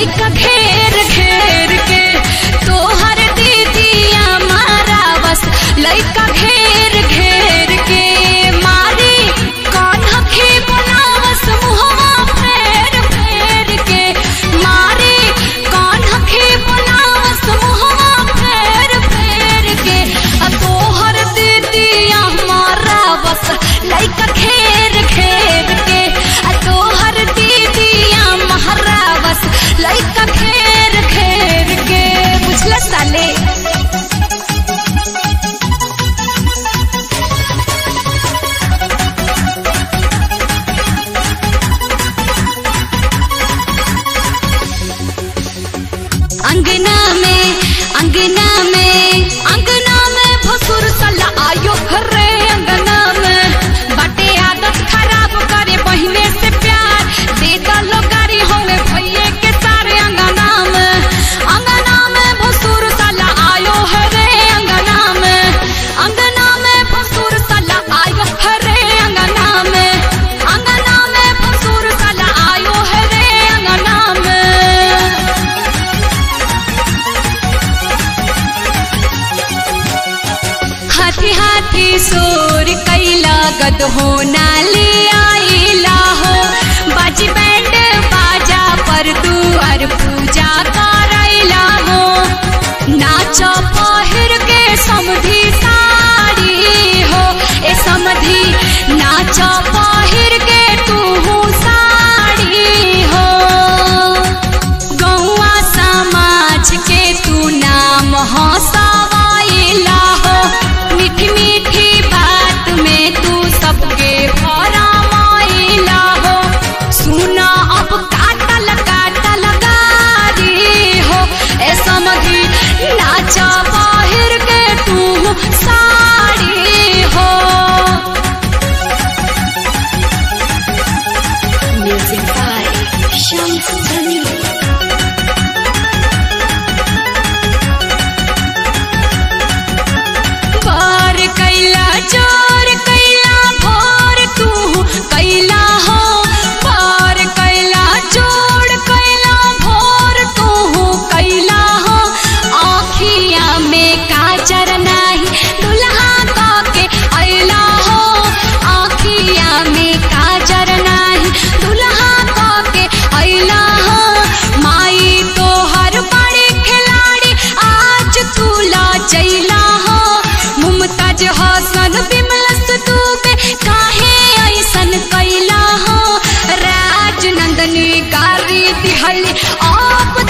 लइका घेर घेर के तोहर दीदिया मारा बस लइका घेर घेर के मारी कौन हखे बनावस मुहवा फेर फेर के मारी कौन हखे बनावस मुहवा फेर फेर के आ तोहर दीदिया मारा बस लइका घेर घेर के आ तोहर दीदिया मारा बस लइका घेर घेर के बुझला साले अंगना में अंगना में अंगना में भसुर सला आयो रे अंगना में बाटे आदत खराब करे बहिने से प्यार दे दलो गाड़ी होवे भैये के सारे अंगना में अंगना में भसुर सला आयो रे अंगना में अंगना में भसुर सला आयो रे अंगना में अंगना में भसुर सला आयो रे अंगना में हाथी हाथी सोर कैला गद हो नाली आइला हो बाजी बैंड बाजा पर दुआर पूजा करैला हो नाच पहिर के समधी साड़ी हो ए समधी नाच पहिर के तू साड़ी हो गौआ समाज के तू नाम हंसवाइला हो मीठी मीठी बात में तू सबके भरमाइला हो सुना अब काटल काटल गारी हो ए समधी नाच बाहिर के तू साड़ी हो Music by Shams Jamil. बार कैला जोर कैला भोर तू कैला हो बार कैला जोड़ कैला भोर तू कैला हो आखिया में काजर नाही दुल्हा का के अइला हो आखिया में काजर नाही दुल्हा का के अइला हो माई तो हर बड़ी खिलाड़ी आज तू ला जइला हो मुमताज हसन बिमलस दुबे काहे ऐसन कैला हो राजनंदनी गारी दिहल आप